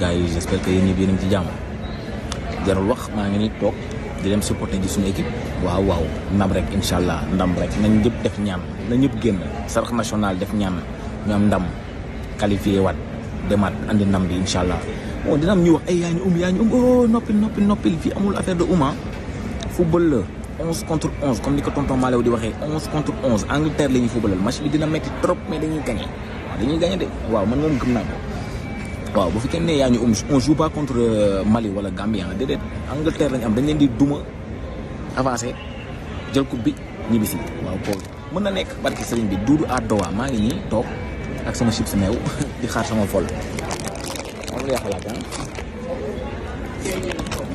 gars yi j'espère que yéen ñëpp yéen a ngi ci jàmm jarul wax maa ngi nii toog di dem supporter ji suñu équipe waaw waaw ndam rek incha allah ndam rek nañ ñëpp def ñaan na ñëpp génn sarax national def ñaan ñu am ndam qualifié waat demaat andi ndam bi incha allah bon dina am ñu wax ay yaa ñu um yaa ñu um oh noppil noppil noppil fii amul affaire de uma football la 11 contre 11 comme ni ko tonton Malew di waxee 11 contre 11 Angleterre la ñuy footballal match bi dina metti trop mais dañuy gagné waaw dañuy gagné de waaw man moom gëm naa ko waaw bu fi kenn ne yaa ñu um on joue pas contre Mali wala Gambie ah déedéet Angleterre lañu am dañ leen di duma avancé jël coupe bi ñibbisi waaw kooku mën na nekk barki sëriñ bi duudu à dowa maa ngi nii toog ak sama chips meew di xaar sama fol moom la xalaat ah